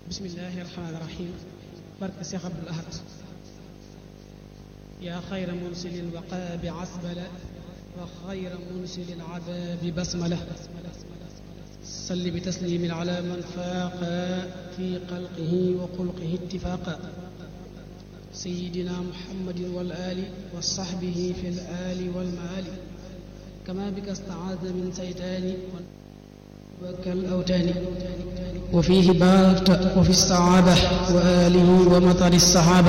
bismillahi rahmaani rahim barke Seex Abdul Ahad yaa xayra munsilin waqaabi asbala wa xayra munsilin abaabi basmala salli bi taslimin ala man faaqa fi xalqihi wa xulqihi ittifaaqa sayyidina muhammadin wal aali wa saxbihi fi l aali wal maali kama bika staazna min saytaani كالأوتان وفيه باركت وفي الصعابة وآله ومطر الصحابة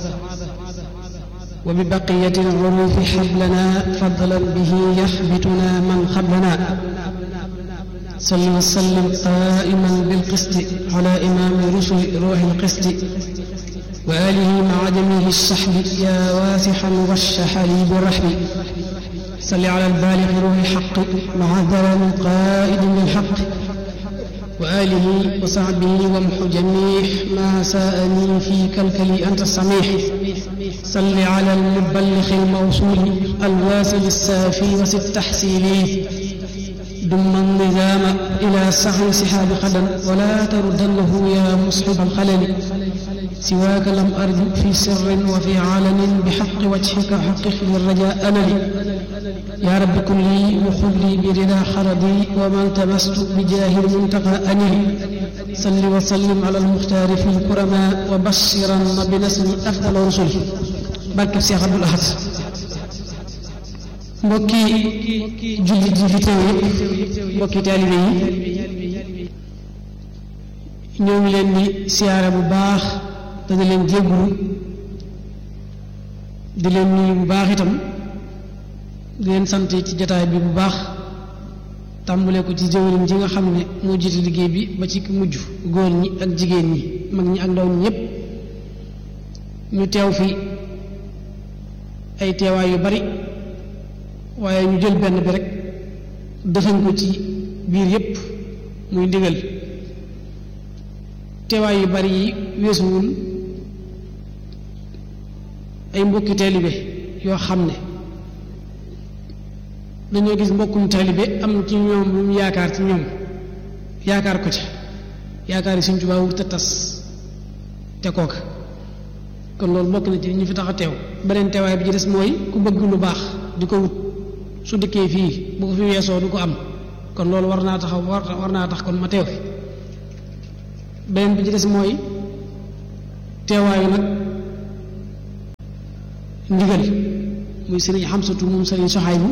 وببقية العروف حبلنا فضلا به يحبتنا من قبلنا صل وسلم قائما بالقسط على إمام رسل روح القسط وآله مع جميع الصحب يا واسحا والشحري بالرحم صل على البالغ روح الحق مع ذرم قائد للحق وآله وصحبه وامح جميع ما ساءني في كلكلي أنت السميح صل على المبلغ الموصول الواصل السافي وست تحسيني دم النظام إلى سحر سحاب قدم ولا تردنه يا مصحب الخلل سواك لم أرد في سر وفي علن بحق وجهك حقق لي الرجاء أملي يا رب كن لي وخذ لي برضا خردي وما التمست بجاه المنتقى أني صل وسلم على المختار في الكرماء وبشرا بنسل أفضل رسله barke Seex Abdul Ahad mbokki jullit yi fi teew yëpp mbokki taalibe yi ñoo ngi leen di siyaare bu baax te di leen jéggulu di leen nuyu bu baax itam di leen sant ci jataay bi bu baax tàmbale ko ci jëwriñ ji nga xam ne moo jiite liggéey bi ba ci mujj góor ñi ak jigéen ñi mag ñi ak ndaw ñi ñépp ñu teew fi ay teewaay yu bari waaye ñu jël benn bi rek defañ ko ci biir yépp muy ndigal teewaay yu bari yi weesuwul ay mbokki taalibe yoo xam ne dañoo gis mbokkum taalibe am ci ñoom lu mu yaakaar ci ñoom yaakaar ko ca yaakaar yi Sëñ Tuubaa wut a tas te kooka kon loolu bokk na ci ñu fi tax a teew beneen teewaay bi ci des mooy ku bëgg lu baax di ko wut su dikkee fii bu ko fi weesoo du ko am kon loolu war naa taxaw war naa tax kon ma teew fi beneen bi ci des mooy teewaayu nag ndigal muy sëriñ Xamsatu moom sëriñ Soxaybu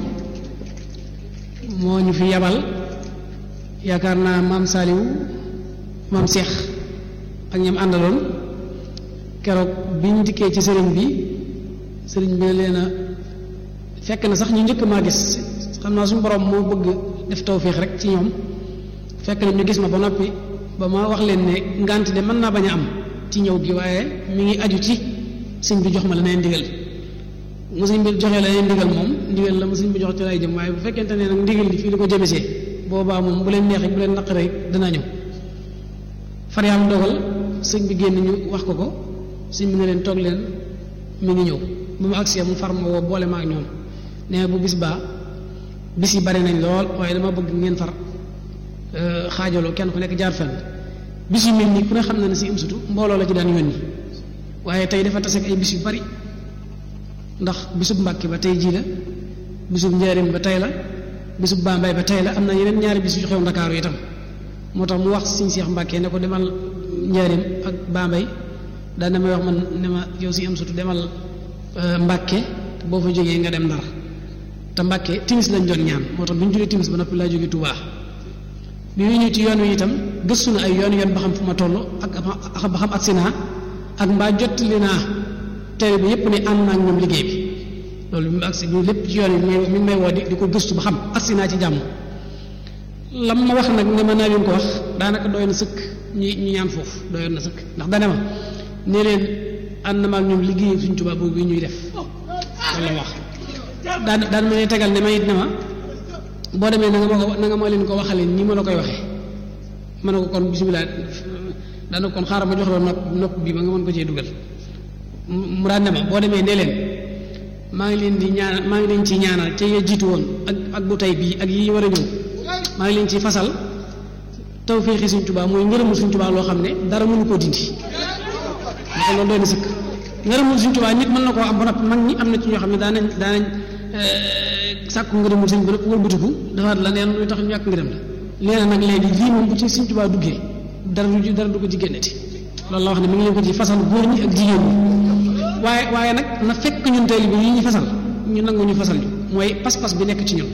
moo ñu fi yabal yaakaar naa maam Saaliw maam Seex ak ñam àndaloon keroog bi ñu dikkee ci sëriñ bi sëriñ bi leen a fekk na sax ñu njëkk maa gis xam naa suñu borom moo bëgg def tawféex rek ci ñoom fekk na ñu gis ma ba noppi ba ma wax leen ne ngant de mën naa bañ a am ci ñëw gi waaye mi ngi aju ci sëñ bi jox ma la neen ndigal mu sëñ bi joxee la neen ndigal moom ndigal la mu sëñ bi jox ci lay jëm waaye bu fekkente ne nag ndigal li fii li ko jëmesee boobaa moom bu leen neexee bu leen naqaree danaa ñëw far yàlla dogal sëñ bi génn ñu wax ko ko sëñ bi ne leen toog leen mi ngi ñëw bu mu agsee mu far ma woo boole ma ak ñoom nee bu bis baa bis yi bari nañ lool waaye dama bëgg ngeen far xaajaloo kenn ku nekk jaar fenn bis yu mel nii ku ne xam na ne si im sutu mbooloo la ci daan yónni waaye tey dafa tase ak ay bis yu bari ndax bisub Mbàkke ba tey jii la bisub Njaaréem ba tey la bisub Bambey ba tey la am na yeneen ñaari bis yu xew Ndakaaru itam moo tax mu wax Sëñ Seex Mbàkke ne ko demal Njaaréem ak Bambey daan na may wax man ne ma yow si am sutu demal Mbàkke boo fa jógee nga dem Ndar te Mbàkke timis lañ doon ñaan moo tax bi ñu jógee timis ba noppi laa jógee Tuubaa bi ñu ñëw ci yoon wi itam gëstu na ay yoon yoon ba xam fu ma toll ak ba xam agsi naa ak mbaa jottali naa tere bi yépp ne ànd naa ak ñoom liggéey bi loolu bi mu agsi bi lépp ci yoon wi mi ngi may woo di di ko gëstu ba xam agsi naa ci jàmm lam ma wax nag ne ma naa leen ko wax daanaka doy na sëkk ñi ñu ñaan foofu doyoon na sëkk ndax dane ma ne leen ànd na ma ak ñoom liggéey suñ tubaab boobu ñuy def loolu la wax daan daan ma ne tegal ne ma it ne ma boo demee na nga ma ko na nga ma leen ko waxalee nii ma la koy waxee ma ne ko kon bisimilah daana kon xaaral ma jox la nopp nopp bi ba nga mën ko cee dugal mu daan ne ma boo demee ne leen maa ngi leen di ñaanal maa ngi leen ci ñaanal te ya jiitu woon ak ak bu tey bii ak yi war a ñëw maa ngi leen ci fasal tawféexi Sëñ Tuubaa mooy ngërëmul Sëñ Tuubaa loo xam ne dara mënu koo dindi ndax loolu doy na sëkk ngërëmul Sëñ Tuubaa nit mën na koo am ba noppi mag ñi am na ci ñoo xam ne daanañ daanañ sàkku ngërëmul sëñ bi lépp wëlbatiku dafa la neen luy tax ñu ñàkk ngërëm la leena nag léegi lii moom bu ci Sëñ Tuubaa duggee dara du dara du ko ci génneti loolu la wax ne mi ngi leen ko ci fasal góor ñi ak jigéen ñi waaye waaye nag na fekk ñun taalibe yi ñu fasal ñu nangu ñu fasal ñu mooy pas-pas bi nekk ci ñun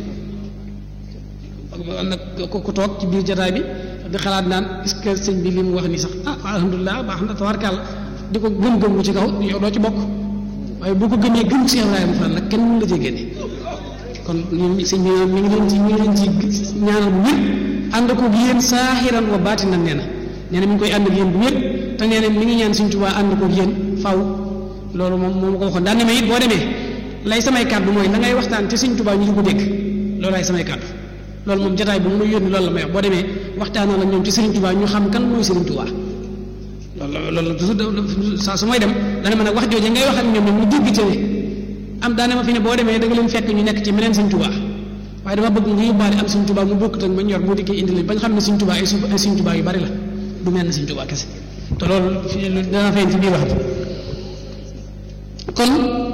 nag ku ku toog ci biir jataay bi di xalaat naan est-ce que sëñ bi li mu wax nii sax ah alhamdulilah baax na tabarkàlla di ko gëm-gëm ci kaw yow doo ci bokk waaye boo ko gëmee gëm Cheikh Ibrahima Fall nag kenn mën la cee génne kon ñun sëñ bi mi ngi leen ci mi ngi leen ci ñaanal bu wér ànd ko yéen saaxiran wa baatinan nee na nee na mi ngi koy ànd ak yéen bu wér te nee na mi ngi ñaan Sëñ Tuubaa ànd ko yéen faw loolu moom moo ma ko waxoon daan ne ma it boo demee lay samay kàddu mooy la ngay waxtaan ci Sëñ Tuubaa ñu di ko dégg loolu lay samay kàddu loolu moom jotaay bu mu yónni loolu la may wax boo demee waxtaanal ak ñoom ci Sëriñ Tuubaa ñu xam kan mooy Sëriñ Tuubaa loolu loolu toujours saa su may dem dana ma nag wax jooje ngay wax ak ñoom ñoom ñu dégg ci am daane ma fi ne boo demee da nga leen fekk ñu nekk ci meneen Sëñ Tuubaa waaye dama bëgg nga yóbbaale am Sëñ Tuubaa mu bokk ak ma ñor moo dikkee indi leen bañ xam ne Sëñ Tuubaa ay ay Sëñ Tuubaa yu bari la du mel ne Sëñ Tuubaa kese te loolu dana feeñ ci biir wax kon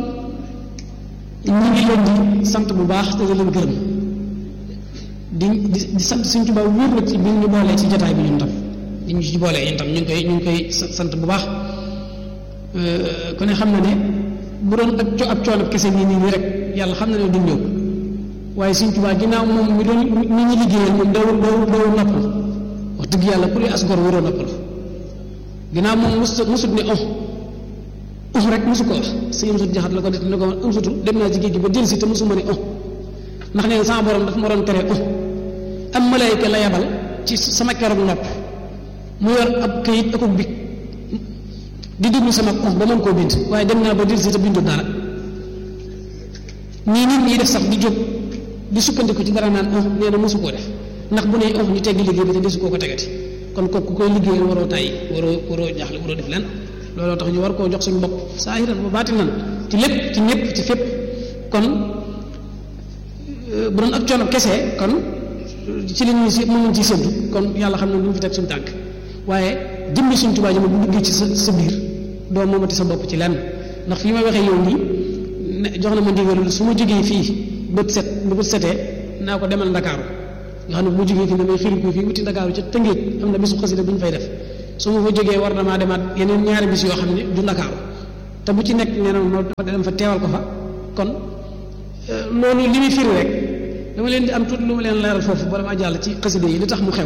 ñu ngi leen di sant bu baax te di leen gërëm di di di sant Sëñ Tuubaa wóor na ci bi ñu boolee ci jotaay bi ñun tam di ñu ci boolee yéen tam ñu ngi koy ñu ngi koy sant bu baax ku ne xam na ne bu doon ak co ab coono kese nii nii nii rek yàlla xam na ne duñ ñëw waaye Sëñ Tuubaa ginnaaw moom mi doon ñi ñu liggéeyal moom dawul dawul dawul noppal wax dëgg yàlla ku as gor waroo noppal ginnaaw moom mosut mosut ne oh oh rek mosu ko wax sëñ mosut jaxat la ko def ne ko mosutu dem naa ci géej gi ba dellusi te mosuma ne oh ndax nee na sama borom daf ma doon tere oh am malayka la yabal ci sama keroog nopp mu yor ab këyit akub bi di déglu sama oh ba mën koo bind waaye dem naa ba dellusi te bindu dara nii nit ñi def sax di jóg di sukkandiku ci dara naan oh nee na mosu koo def ndax bu ne oh ñu teggi liggéey bi te desu koo ko tegati kon kooku ku koy liggéeyal waroo tàyyi waroo waroo jaaxle waroo def lenn looloo tax ñu war koo jox suñu bopp saahiran ba baatinan ci lépp ci ñëpp ci fépp kon bu doon ak coono kese kon ci li ñuy si mën ci séntu kon yàlla xam ne du ñu fi teg suñu tànk waaye jëmmi suñu tubaab ji bu duggee ci sa sa biir doo moomati sa bopp ci lenn ndax fii may waxee yow nii ne jox na ma ndigalul su ma jógee fii bët set bu bët setee naa ko demal ndakaaru nga xam ne bu ma jógee fii damay xiri ko fii wuti ndakaaru ca tëngéej am na bisu xasida bu ñu fay def su ma fa jógee war na maa demaat yeneen ñaari bis yoo xam ne du ndakaaru te bu ci nekk nee na ma dem fa teewal ko fa kon loolu li muy firi rek dama leen di am tuuti lu ma leen leeral foofu bala maa jàll ci xasida yi li tax mu xew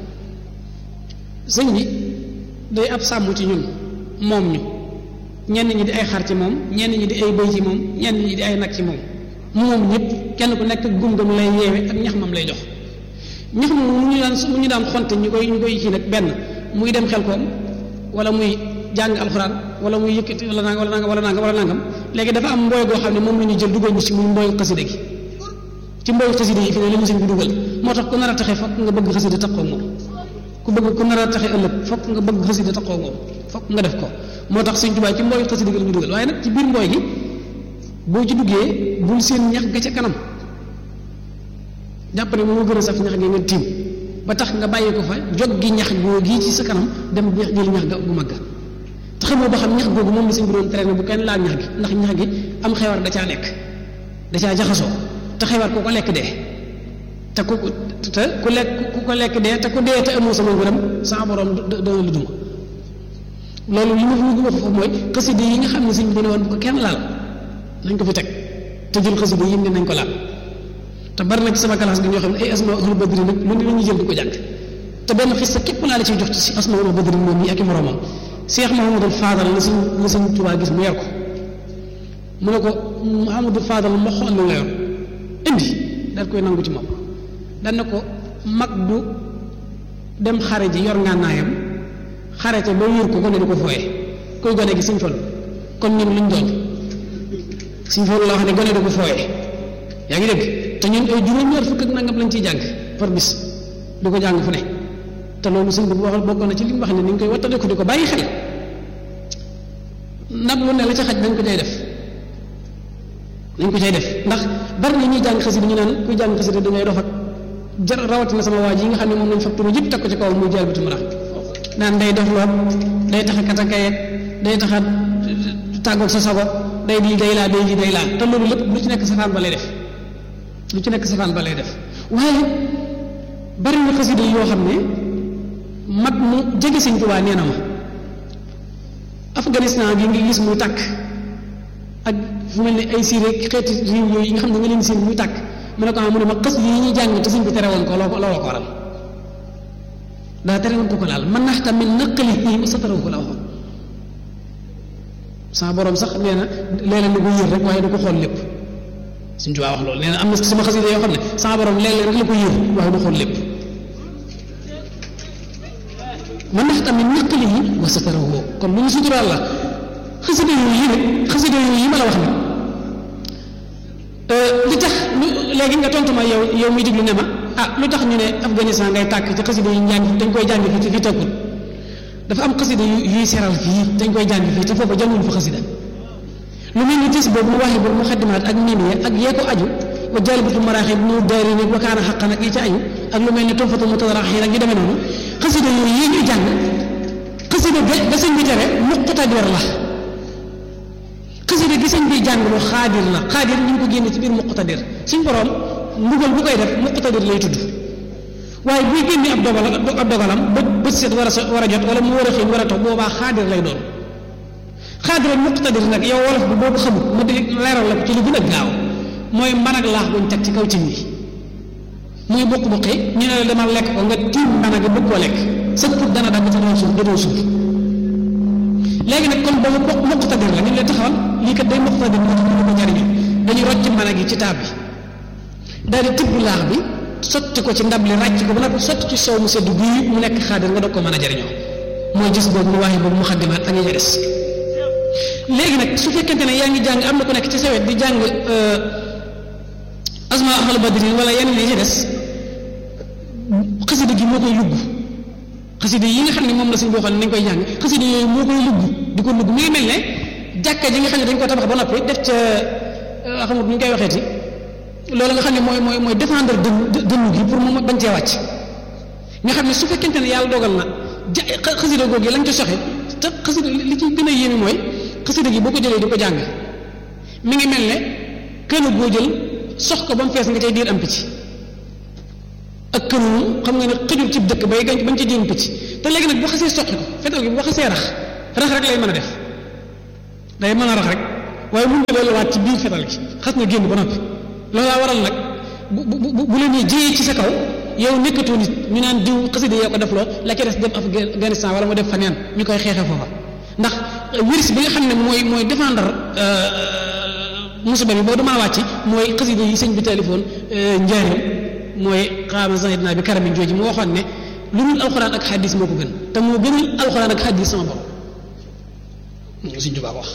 sëñ bi day ab sàmm ci ñun moom ñu ñenn ñi di ay xar ci moom ñenn ñi di ay bëy ci moom ñenn ñi di ay nag ci moom moom ñëpp kenn ku nekk gum-gum lay yeewe ak ñax mam lay jox ñax moom mu ñu daan mu ñu daan xonte ñu koy ñu koy kii nag benn muy dem xel koom wala muy jàng alxuraan wala muy yëkkati wala nangam wala nangam wala nangam wala nangam léegi dafa am mbooy goo xam ne moom la ñu jël dugal ñu si muy mbooyu xasida gi ci mbooyu xasida yi fi ne li mu sëñ bi dugal moo tax ku nar a taxe fokk nga bëgg xasida taxoo moom ku bëgg ku nar a taxe ëllëg fokk nga bëgg xasida taxoo moom fokk nga def ko moo tax sëñ Tuubaa ci mbooyu xasida gi la ñu dugal waaye nag ci biir mbooy gi boo ci duggee bul seen ñax ga ca kanam jàpp ne moo gën a saf ñax gi nga tiim ba tax nga bàyyi ko fa jog gi ñax goo gii ci sa kanam dem jël ñax ga gu mag ga te xamoo ba xam ñax googu moom la sëñ bi doon tere ne bu kenn laal ñax gi ndax ñax gi am xewar da caa nekk da caa jaxasoo te xewar ku ko lekk dee te ku te ku lekk ku ko lekk dee te ku dee te amoo sama ngërëm sa borom dana la duma loolu li ma fi wax foofu mooy xasida yi nga xam ne sëñ bi dana woon bu ko kenn laal nañ ko fi teg te jël xasida yi ne nañ ko laal te bari na ci sama classe gi ñoo xam ne ay asma ahlu badri nag lu ne la ñuy jël di ko jàng te benn xis sa képp laa la ciy jox ci asma ahlu badri moom yi ak i moromam Cheikh Mouhamadul Fadal la sëñ la sëñ Tuubaa gis mu yor ko mu ne ko Mouhamadul Fadal ma xool la yor indi daal koy nangu ci moom daan na ko mag du dem xare ji yor ngànnaayam xare ca ba wér ko gone di ko fooye koy gone gi suñ fol kon ñun luñ doon suñ fol la wax ne gone di ko fooye yaa ngi dégg te ñun ay juróom-ñaar fukk ak nangam lañ ciy jàng par bis du ko jàng fu ne te loolu sëñ bi bu waxal bokkoon na ci li mu wax ne ni ñu koy wattale ko di ko bàyyi xel ndab lu ne la ca xaj dañ ko cay def dañ ko cay def ndax bari na ñuy jàng xasida ñu naan kuy jàng xasida da ngay dof ak jar rawatina sama waa ji yi nga xam ne moom lañ fab turu yëpp teg ko ci kaw muy jël bi tumurax naan day def lool day tax a katakaye day tax a tàggoog sa sago day di day laa day di day laa te loolu lépp lu ci nekk safaan ba lay def lu ci nekk safaan ba lay def waaye bari na xasida yoo xam ne mag mu jege sëñ Tuubaa nee na ma Afghanistan gi ngi gis muy tàkk ak fu mel ne ay Syrie xeeti réew yooyu yi nga xam ne nga leen seen muy tàkk mu ne ko mu ne ma xas yi ñuy jàng te sëñ bi tere woon ko loo looloo ko waral daa tere woon ko ko laal man nax tamit naqali yi sa taraw ko la waxoon sama borom sax nee na léeg-léeg lu ko yër rek waaye du ko xool lépp suñ Tuubaa wax loolu nee na am na sama xasida yoo xam ne sama borom léeg-léeg rek la ko yër waaye du xool lépp man nax tamit naqali yi wa sa taraw kon lu ñu suturaal la xasida yooyu yi nag xasida yooyu yi ma la wax nag li tax lu léegi nga tontu ma yow yow muy diglu ne ma ah lu tax ñu ne Afghanistan ngay tàkk ci xasida yi njàng dañ koy jàng fii ci fii tëkkul dafa am xasida yu yuy seral fii dañ koy jàng fii te foofu jànguñ fa xasida lu mel ni tis boobu mu waxee boobu mu xaddimaat ak miin ya ak yee ko aju wa jalibatu maraaxib nu daari ni wa kaana xaqan ak yi ci aju ak lu mel ni tonfatu mutadaraxiin ak yu demee noonu xasida yooyu yi ñuy jàng xasida ba ba sëñ bi tere muqtadir la xasida gi sëñ bi jàng lu xaadir la xaadir ñu ngi ko génne ci biir muqtadir suñ borom mbugal bu koy def muqtadir lay tudd waaye buy génne ab dogal ab dogalam ba bët set war a war a jot wala mu war a xiin war a toog boobaa xaadir lay doon xaadir ak muqtadir nag yow wolof bi boo ko xamul ma di leeral la ko ci li gën a gaaw mooy mban ak laax buñ teg ci kaw cin bi muy bokk bokki ñu ne la demal lekk ko nga tiim mbana gi bëgg koo lekk sa put dana dagg te doo suuf doo suuf léegi nag kon boobu bokk muqtadir la ñu leen taxawal lii kat day muqtadir moo tax ñu ko jariñu dañuy rocc mbana gi ci taab bi daal di tibb laax bi sotti ko ci ndab li ràcc ko ba nag sotti ci soow mu sedd guy mu nekk xaadir nga doog ko mën a jariñoo mooy gis boobu mu waaye boobu mu xaddimaat ak ñi des léegi nag su fekkente ne yaa ngi jàng am na ku nekk ci sawet di jàng asma ahal badrin wala yeneen yi ci des xasida gi moo koy lugg xasida yi nga xam ne moom la suñ boo xam ne nañ koy jàng xasida yooyu moo koy lugg di ko lugg mi ngi mel ne jàkka ji nga xam ne dañ ko tabax ba noppi def ca xamut ñu koy waxeeti loolu nga xam ne mooy mooy mooy défendre dënn dënnu gi pour mu bañ cee wàcc nga xam ne su fekkente ne yàlla dogal na ja xasida googu lañ ci soxe te xasida li ci gën a yéeme mooy xasida gi boo ko jëlee di ko jàng mi ngi mel ne kën a goo jël sox ko ba mu fees nga cay diir am picc ak kën xam nga ne xëjul ci dëkk bay gañ bañ ci diir picc te léegi nag boo xasee soqi ko fetal gi boo xasee rax rax rek lay mën a def day mën a rax rek waaye mun nga delluwaat ci biir fetal gi xas na génn ba noppi loolaa waral nag bu bu bu leen jiyee ci sa kaw yow nekkatoo nit ñu naan diw xasida yoo ko def loo la ca des dem Afghanistan wala mu def faneen ñu koy xeexe foofa ndax virus bi nga xam ne mooy mooy défendre musiba bi boo du mën a wàcc mooy xasida yi sëñ bi téléphone njaareem mooy xaama zahid naa bi karamin jooji mu waxoon ne lu dul alxuraan ak xadis moo ko gën te moo gënal alxuraan ak xadis sama borom suñ tubaa ko wax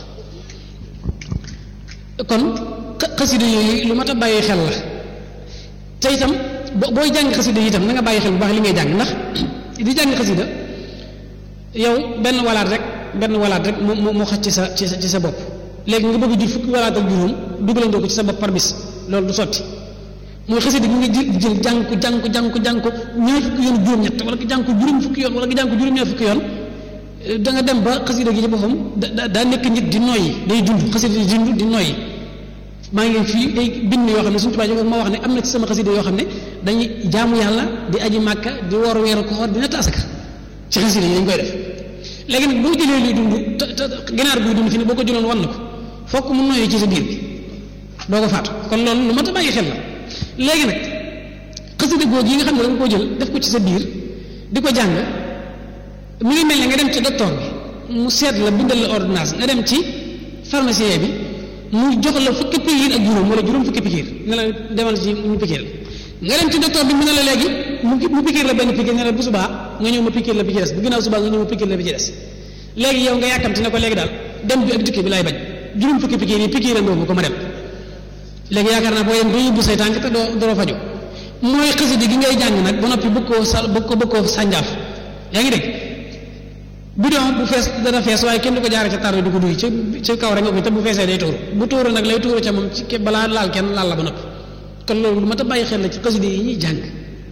kon xasida yooyu lu mat a bàyyi xel la te itam booy jàng xasida yi itam na nga bàyyi xel bu baax li ngay jàng ndax di jàng xasida yow benn walaat rek benn walaat rek moo moo xaj ci sa ci sa ci sa bopp léegi nga bëgg jur fukki walaat ak juróom dugalandoo ko ci sa bopp par bis loolu du sotti mooy xasida gi nga jël jël jàng ko jàng ko jàng ko jàng ko ñaar fukki yoon juróom-ñett wala nga jàng ko juróom fukki yoon wala nga jàng ko juróom-ñaar fukki yoon da nga dem ba xasida gi ci boppam da daa nekk nit di noyyi day dund xasida di dund di noyyi maa ngi fii ay bind yoo xam ne suñu tubaab yi ma wax ne am na ci sama xasida yoo xam ne dañuy jaamu yàlla di aji màkka di woor weeru koor di natt asaka ci xasida yi dañ koy def léegi nag boo jëlee luy dund te te ginaar guy dund fi ne boo ko jëloon wan na ko fokk mu noyyi ci sa biir bi doo ko faatu kon loolu lu mat a bàyyi xel la léegi nag xasida googu yi nga xam ne da nga koo jël def ko ci sa biir di ko jàng mi ngi mel ne nga dem ci docteur bi mu seet la bindal la ordonnance nga dem ci pharmacien bi mu jox la fukki pikiir ak juróom wala juróom fukki pikiir ne la demal ci ñu pikiir nga dem ci docteur bi mu ne la léegi mu mu pikiir la benn pikiir ne la bu subaa nga ñëw ma pikiir la bi ci des bu ginnaaw subaa nga ñëw ma pikiir la bi ci des léegi yow nga yàkkamti ne ko léegi daal dem bi ak dikk bi laay bañ juróom fukki pikiir yi pikiir andoo ko ma dem léegi yaakaar naa boo yem doo yóbbu say tànk te doo doo faju mooy xasida gi ngay jàng nag ba noppi bëgg koo sa bëgg ko bëgg koo sànjaaf yaa ngi dégg bidon bu fees dana fees waaye kenn du ko jaare ca tar du ko duy ci ci kaw rek nga ko te bu feesee day tuuru bu tuuru nag lay tuuru ca moom ci balaa laal kenn laal la ba noppi kon loolu lu mat a bàyyi xel la ci xasida yi ñuy jàng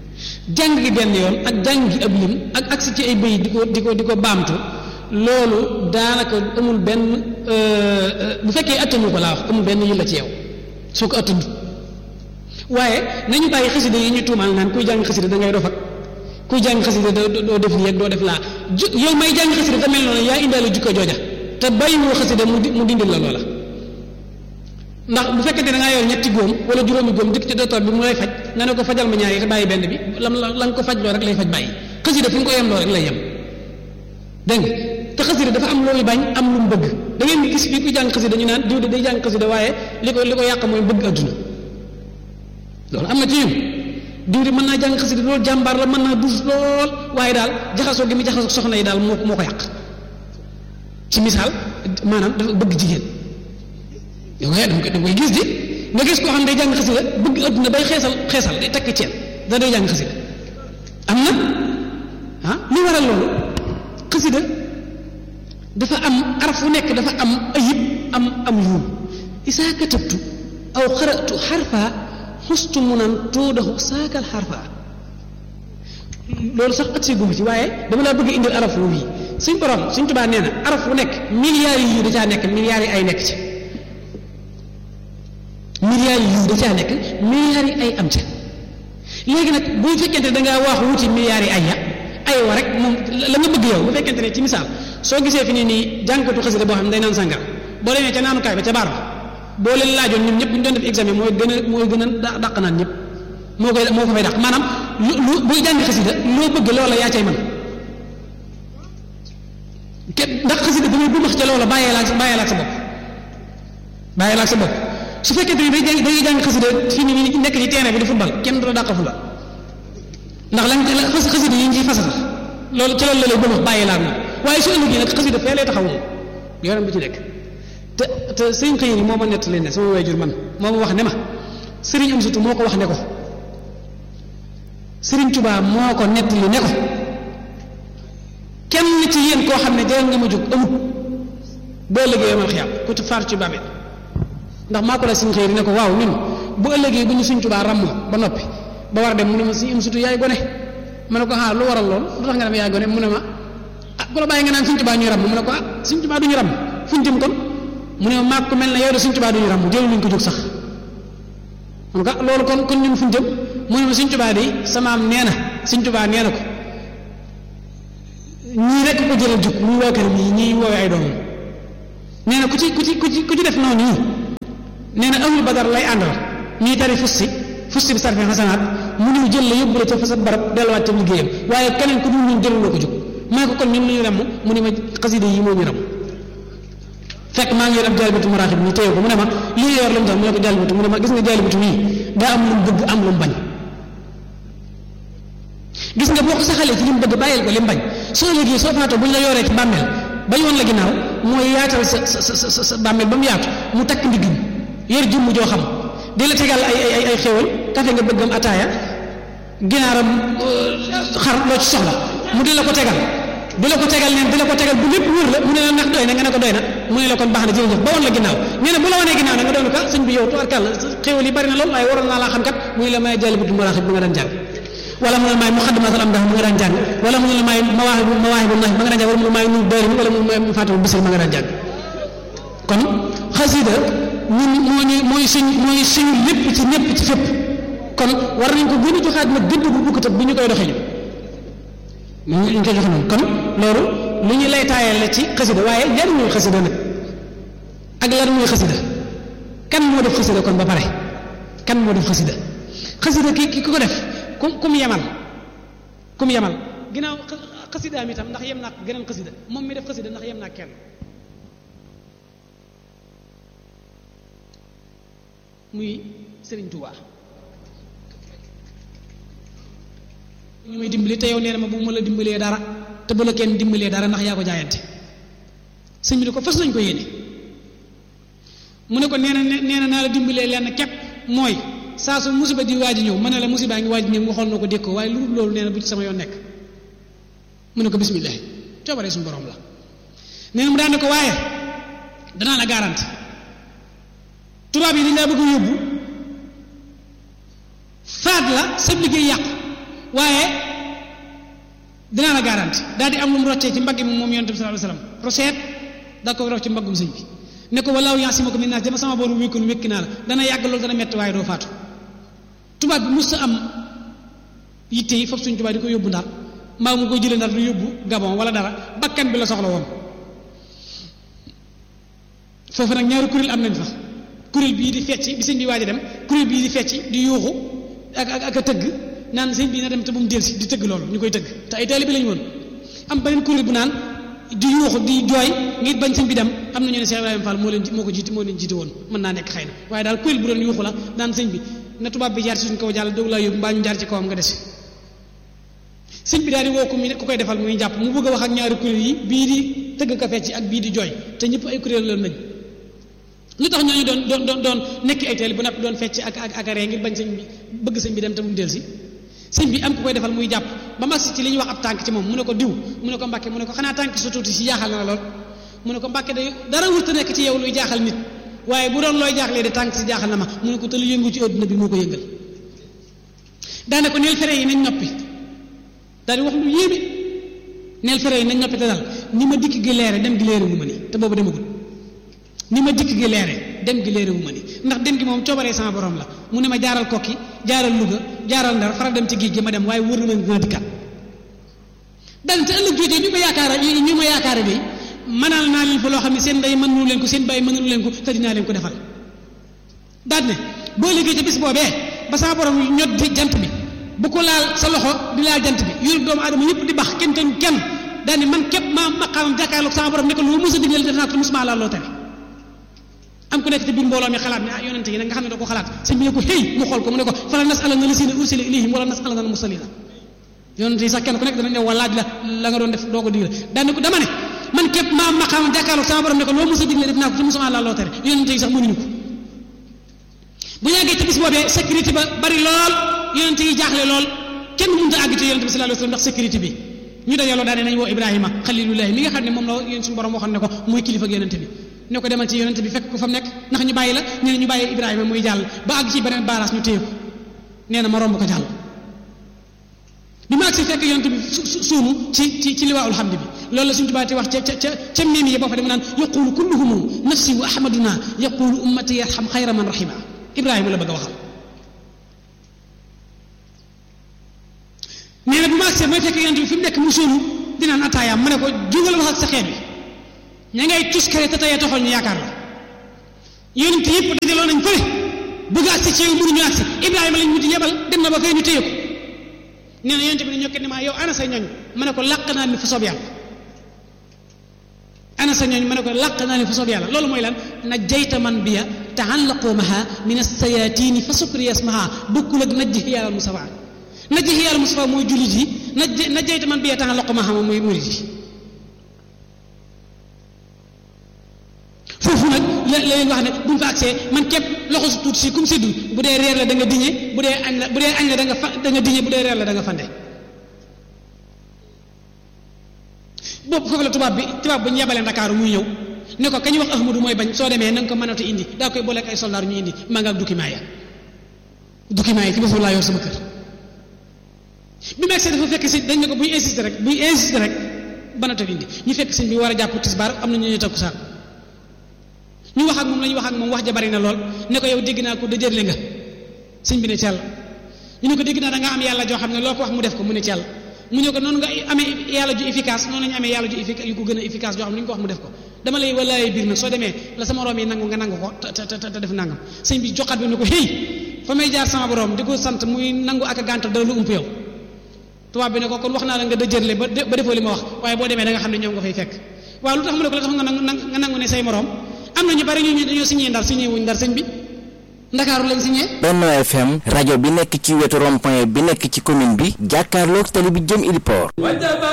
jàng gi benn yoon ak jàng gi ab lim ak agsi ci ay bëy di ko di ko di ko baamtu loolu daanaka amul benn bu fekkee attanu ko laa wax amul benn yi la ci yow soo ko attanu waaye nañu bàyyi xasida yi ñu tuumaal naan kuy jàng xasida da ngay dof ak kuy jàng xasida doo def lii ak doo def laa ju yow may jàng xasida te mel noonu yaa indaale jukko jooja te bàyyiwoo xasida mu mu dindil la loola ndax bu fekkente da ngaa yor ñetti góom wala juróomi góom dikk ci docteur bi mu lay faj nga ne ko fajal ma ñaari te bàyyi benn bi lam la la nga ko faj loo rek lay faj bàyyi xasida fi nga ko yem loo rek lay yem dégg nga te xasida dafa am loolu bañ am lu mu bëgg da ngeen di gis fii ku jàng xasida ñu naan diw de day jàng xasida waaye li ko li ko yàq mooy bëgg adduna loolu am na ci ñun diw de mën naa jàng xasida loolu jàmbaar la mën naa dus lool waaye daal jaxasoo gi mu jaxasoo soxna yi daal moo moo ko yàq ci misaal maanaam dafa bëgg jigéen yow waaye dama koy dama koy gis di nga gis koo xam ne day jàng xasida bëgg adduna bay xeesal xeesal day takk ceen da day jàng xasida am na ah li waral loolu xasida dafa am araf fu nekk dafa am ayib am am yuum isaa katabtu aw xaratu xarfa xustu munan tuudahu saakal xarfa loolu sax at si guma ci waaye dama laa bëgg indil araf wu yi suñ borom suñ tubaa nee na araf wu nekk milliards yi da caa nekk milliards yi ay nekk ci milliards yi da caa nekk milliards yi ay am ca léegi nag bu fekkente da ngaa wax wuti milliards yi ay ya ay wa rek moom la nga bëgg yow bu fekkente ne ci misaal soo gisee fi nii nii jànkatu xasida boo xam ne day naan sàngara boo demee ca naanukaay ba ca baar ba boo leen laajoon ñun ñëpp bu ñu doon def examen mooy gën a mooy gën a dàq naan ñëpp moo koy moo ko fay dàq maanaam lu lu buy jàng xasida loo bëgg loola yaa cay mën kenn ndax xasida damay bu max ca loola bàyyee laa bàyyee laa sa bopp bàyyee laa sa bopp su fekkente ni day jàng day jàng xasida fii nii nekk ci terrain bi di football kenn du la dàq fu la ndax lañ xasida yi ñu ciy fasal loolu ci loolu la lay bëgg bàyyi laa moom waaye su ëllëgee nag xasida fee lay taxaw moom yoonam bi ci nekk te te sëñ xëy moo ma nettali ne sama waajur man moo ma wax ne ma sëriñ am sutu moo ko wax ne ko sëriñ Tuubaa moo ko nettali ne ko kenn ci yéen koo xam ne jërë nga ma jóg amut boo ëllëgee yomal xiyaam ku ci faar ci bàmmeel ndax maa ko la sëñ xëy ne ko waaw ñun bu ëllëgee bu ñu sëñ Tuubaa ràmmoo ba noppi ba war a dem mu ne ma sëñ am sutu yaay gone ma ne ko ah lu waral lool lu tax nga dem yaay gone mu ne ma ah ku la bàyyi nga naan sëñ Tuubaa ñuy ràmm mu ne ko ah sëñ Tuubaa du ñu ràmm fu ñu jëm kon mu ne ma maag ko mel ne yow de sëñ Tuubaa du ñu ràmm jëlu luñ ko jóg sax mu ne ko loolu kon kon ñun fu ñu jëm mu ne ma sëñ Tuubaa de samaam nee na sëñ Tuubaa nee na ko ñii rek ko jëlal jóg muy waa kër mii ñii woowee ay doomam nee na ku ci ku ci ku ci ku ci def noonu ñii nee na amul badar lay àndal ñuy tari fusti fusti bi sarfe xasanaat mu ñëw jël la yóbbu la ca fa sa barab delluwaat ca liggéeyam waaye keneen ku dul ñun jëluloo ko jóg maa ko kon ñun lu ñu ramm mu ne ma xasida yi moo ñu ram fekk maa ngi yor ab jaalibatu maraaxib ñu téye ko mu ne ma lii yor lu mu tax mu ne ko jaalibatu mu ne ma gis nga jaalibatu nii daa am lu mu bëgg am lu mu bañ gis nga boo ko saxalee ci li mu bëgg bàyyil ko li mu bañ soo léegi soo faatoo bu ñu la yoree ci bàmmeel bañ woon la ginnaaw mooy yaatal sa sa sa sa bàmmeel ba mu yaatu mu takk ndigg yor jëmm joo xam di la tegal ay ay ay xéwal kafe nga bëggam ataaya ginaaram xar loo ci soxla mu di la ko tegal di la ko tegal neen di la ko tegal bu lépp wër la mu ne la ndax doy na nga ne ko doy na mu ne la kon baax na jërëjëf ba woon la ginnaaw nee na bu la wanee ginnaaw nag nga doon ko sëñ bi yow tubarkàlla xéwal yi bari na lool waaye waroon naa laa xam kat muy la may jaalibatu maraaxib bi nga daan jàng wala mu ne la may muxaddamatul am ndax mu nga daan jàng wala mu ne la may mawaahibu mawaahibu nax ma nga daan jàng wala mu ne may nu doyri wala mu may faatimu bisir ma nga daan jàng kon xasida ñun moo ñu mooy suñ mooy suñu lépp ci ñëpp ci fépp kon war nañ ko gën a joxaat nag gëdd bu bukk bi ñu koy doxee ñu ñu koy joxe noonu kon loolu lu ñu lay taayal la ci xasida waaye lan mooy xasida nag ak lan mooy xasida kan moo def xasida kon ba pare kan moo def xasida xasida ki ki ko def kum kum yemal kum yemal ginnaaw xasidaam itam ndax yem naa geneen xasida moom mi def xasida ndax yem naa kenn muy Sëriñ Tuubaa ñu may dimbali te yow nee na ma bu ma la dimbalee dara te bu la kenn dimbalee dara ndax yaa ko jaayante sëñ bi ne ko fas nañ ko yéene mu ne ko nee na nee na naa la dimbalee lenn képp mooy saa su musiba di waaj ñëw ma ne la musiba ngi waaj ñëw nga xool na ko dékk waaye lu dul loolu nee na bu ci sama yoon nekk mu ne ko bismillah coobaree suñu borom la nee na mu daan ne ko waaye danaa la garanti tubaab yi dañ laa bëgg a yóbbu faat la sa liggéey yàqu waaye dinaa la garanti daal di am lu mu roccee ci mbagg mi moom yonent bi sallallahu alayhi wasallam roseet daa ko roc ci mbaggum sëñ bi ne ko walaahu yaasimuka min naas dama sama borom wékkoon wékki naa la dana yàgg loolu dana metti waaye doo faatu tubaab bi mos am yitte yi foofu suñ tubaab di ko yóbbu ndar mbaa mu ko jëlee ndar du yóbbu gabon wala dara bakkan bi la soxla woon foofu nag ñaari kuréel am nañ fa kuréel bii di fecc bi sëñ bi waaj a dem kuréel bii di fecc di yuuxu ak ak ak a tëgg naan sëñ bi na dem te bu mu delsi di tëgg loolu ñu koy tëgg te ay taalibe lañu woon am beneen kuréel bu naan di yuuxu di jooy ngir bañ sëñ bi dem am na ñu ne Cheikh Ibrahima Fall moo leen moo ko jiiti moo leen jiiti woon mën naa nekk xëy na waaye daal kuréel bu doon yuuxu la naan sëñ bi na tubaab bi jaar ci suñ kaw jàll doog laa yóbbu mbaa ñu jaar ci kawam nga des sëñ bi daal di woo ko mu ku koy defal muy jàpp mu bëgg a wax ak ñaari kuréel yi bii di tëgg ka fecc ak bii di jooy te ñëpp ay kuréel la nañ lu tax ñooñu doon doon doon doon nekk ay teel bu napp doon fecc ak ak ak ree ngir bañ sëñ bi bëgg sëñ bi dem te mu del si sëñ bi am ku koy defal muy jàpp ba mag si ci li ñuy wax ab tànk ci moom mu ne ko diw mu ne ko mbàkke mu ne ko xanaa tànk su tuuti si jaaxal na la lool mu ne ko mbàkke day dara wurta nekk ci yow luy jaaxal nit waaye bu doon looy jaaxlee de tànk si jaaxal na ma mu ne ko te lu yëngu ci adduna bi moo ko yëngal daane ko neel fere yi nañ noppi daal di wax lu yéeme neel fere yi nañ noppi te daal ni ma dikk gi leere dem gi leere wu ma ni te boobu demagul ni ma dikk gi leere dem gi leere wu ma ni ndax dem gi moom coobaree sama borom la mu ne ma jaaral kokki jaaral Louga jaaral Ndar faral dem ci géej gi ma dem waaye wër na ma dina dikkat daal te ëllëg joojee ñu ma yaakaara ñu ma yaakaara day mënal naa leen fa loo xam ne seen ndey mënulu leen ko seen bàyyi mënulu leen ko te dinaa leen ko defal daal ne boo liggéey ca bis boobee ba sama borom ñot di jant bi bu ko laal sa loxo di laal jant bi yóru doomu aadama ñëpp di bax kenn te kenn daal ne man képp maa maqaamam jàkkaarloog sama borom ne ko lu mos a digle def naa ko musuma laal loo tere am ku nekk ci biir mbooloo mi xalaat ne ah yonente yi nag nga xam ne da ko xalaat sëñ bi ne ko hey mu xool ko mu ne ko fala nasalanna lasina ursila ilayhim wala nasalanna al mursalina yonente yi sax kenn ku nekk danañ ne wa laaj la la nga doon def doo ko digle daal ne ko dama ne man képp maa maqaamam jàkkaarloog sama borom ne ko loo mos a digle def naa ko te musuma laal loo tere yonente yi sax mënuñu ko bu yàggee ci bis boobee sécurité ba bari lool yonente yi jaaxle lool kenn mënut a àgg ci yonente bi sallallahu alayhi wasallam ndax sécurité bi ñu dajaloo daane nañ woo Ibrahima xalilullahi mi nga xam ne moom la yéen suñu borom waxoon ne ko muy kilifa ak yonente bi ne ko demal ci yonente bi fekk ko fa mu nekk ndax ñu bàyyi la ñu ne ñu bàyyi Ibrahima muy jàll ba àgg ci beneen baaraas ñu téye ko nee na ma romb ko jàll bi ma agsi fekk yonente bi suunu ci ci ci liwaawul hamdi bi loolu la suñu tubaati wax ca ca ca ca miim yi boo fa dem naan yaqulu kulluhum nafsi wa ahmaduna yaqulu ummati yarham xayra man rahima Ibrahima la bëgg a waxal nee na bu ma agsee may fekk yonent bi fi mu nekk mu suunu dinaan attaayaam ma ne ko jógal wax ak sa xeet bi ña ngay tuskare te tey taxoon ñu yaakaar la yonent yëpp dajaloo nañ fële bëgg agsi ci yow mënuñu agsi Ibrahima lañ wuti yebal dem na ba fay ñu téye ko nee na yonent bi ne ñokket ne maa yow ana sa ñooñ ma ne ko làq naa ni fa soob yàlla ana sa ñooñ ma ne ko làq naa ni fa soob yàlla loolu mooy lan najjayta man biya taallaqoomaha min assayatini fa sukri yasmaha bokkul ak najji yàlla musafa najji yàlla musafa mooy jullit yi najj najjayta man biya taallaqoomaha moom mooy murit yi foofu nag la la leen wax ne bu ñu fa agsee man képp loxo su tuuti si comme seddu bu dee reer la da nga diñe bu dee añ la bu dee añ la da nga fa da nga diñe bu dee reer la da nga fande boobu foofu la tubaab bi tubaab bu ñu yebalee Ndakaaru muy ñëw ne ko kañ wax Ahmadu mooy bañ soo demee na nga ko mënatu indi daa koy booleeg ay soldaar ñu indi maa nga ak document ya document yi ci boppam laa yor sama kër bi mu agsee dafa fekk si dañ ne ko buy insister rek buy insister rek banatu indi ñu fekk sëñ bi war a jàpp tisbaar am na ñu ñuy takku saak ñu wax ak moom la ñu wax ak moom wax ja bari na lool ne ko yow dégg naa ko dëjërle nga sëñ bi ne cell ñu ne ko dégg naa da nga am yàlla joo xam ne loo ko wax mu def ko mu ne cell mu ne ko noonu nga amee yàlla ju efficace noonu la ñu amee yàlla ju efficace yu ko gën a efficace joo xam ne lu ñu ko wax mu def ko dama lay walaay biir nag soo demee la sama room yi nangu nga nangu ko te te te def nangam sëñ bi joxaat bi ne ko hey fa may jaar sama borom di ko sant muy nangu ak a gàntal dara lu ump yow tubaab bi ne ko kon wax naa la nga dëjërle ba ba defoo li ma wax waaye boo demee da nga xam ne ñoom nga fay fekk waaw lu tax mu ne ko la tax nga nangu nga nangu ne say morom am na ñu bari ñu dañoo signé ndar signé wuñ ndar sëñ bi ndakaaru lañ signé. Benno FM rajo bi nekk ci wetu rond-point bi nekk ci commune bi jàkkaarloog tali bi jëm Ili Port